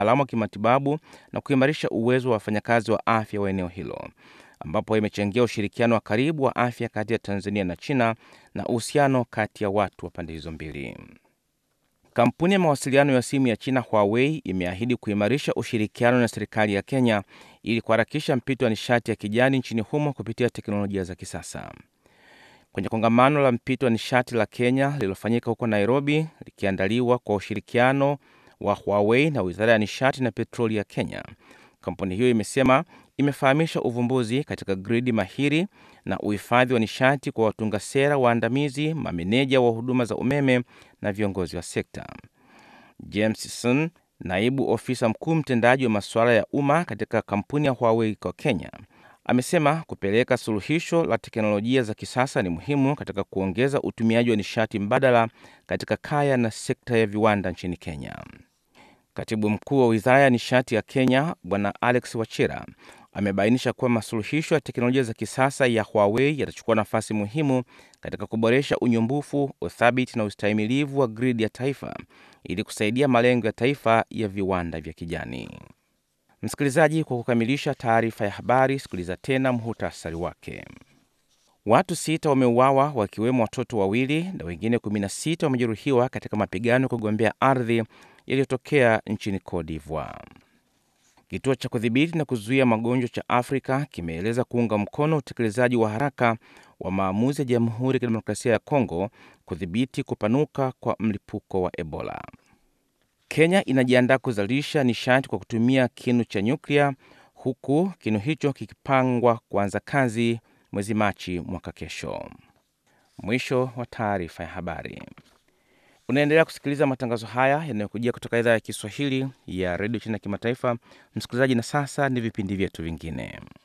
wataalamu wa kimatibabu na kuimarisha uwezo wa wafanyakazi wa afya wa eneo hilo, ambapo imechangia ushirikiano wa karibu wa afya kati ya Tanzania na China na uhusiano kati ya watu wa pande hizo mbili. Kampuni ya mawasiliano ya simu ya China Huawei imeahidi kuimarisha ushirikiano na serikali ya Kenya ili kuharakisha mpito wa nishati ya kijani nchini humo kupitia teknolojia za kisasa. Kwenye kongamano la mpito wa nishati la Kenya lililofanyika huko Nairobi, likiandaliwa kwa ushirikiano wa Huawei na Wizara ya Nishati na Petroli ya Kenya, kampuni hiyo imesema imefahamisha uvumbuzi katika gridi mahiri na uhifadhi wa nishati kwa watunga sera waandamizi, mameneja wa huduma za umeme na viongozi wa sekta. James Sun, naibu ofisa mkuu mtendaji wa masuala ya umma katika kampuni ya Huawei kwa Kenya, amesema kupeleka suluhisho la teknolojia za kisasa ni muhimu katika kuongeza utumiaji wa nishati mbadala katika kaya na sekta ya viwanda nchini Kenya. Katibu mkuu wa wizara ya nishati ya Kenya Bwana Alex Wachira amebainisha kuwa masuluhisho ya teknolojia za kisasa ya Huawei yatachukua nafasi muhimu katika kuboresha unyumbufu, uthabiti na ustahimilivu wa gridi ya taifa ili kusaidia malengo ya taifa ya viwanda vya kijani. Msikilizaji, kwa kukamilisha taarifa ya habari, sikiliza tena muhutasari wake. Watu sita wameuawa wakiwemo watoto wawili na wengine 16 wamejeruhiwa katika mapigano ya kugombea ardhi yaliyotokea nchini Cote d'Ivoire. Kituo cha kudhibiti na kuzuia magonjwa cha Afrika kimeeleza kuunga mkono utekelezaji wa haraka wa maamuzi ya Jamhuri ya Kidemokrasia ya Kongo kudhibiti kupanuka kwa mlipuko wa Ebola. Kenya inajiandaa kuzalisha nishati kwa kutumia kinu cha nyuklia huku kinu hicho kikipangwa kuanza kazi mwezi Machi mwaka kesho. Mwisho wa taarifa ya habari. Unaendelea kusikiliza matangazo haya yanayokujia kutoka idhaa ya Kiswahili ya redio China ya kimataifa. Msikilizaji, na sasa ni vipindi vyetu vingine.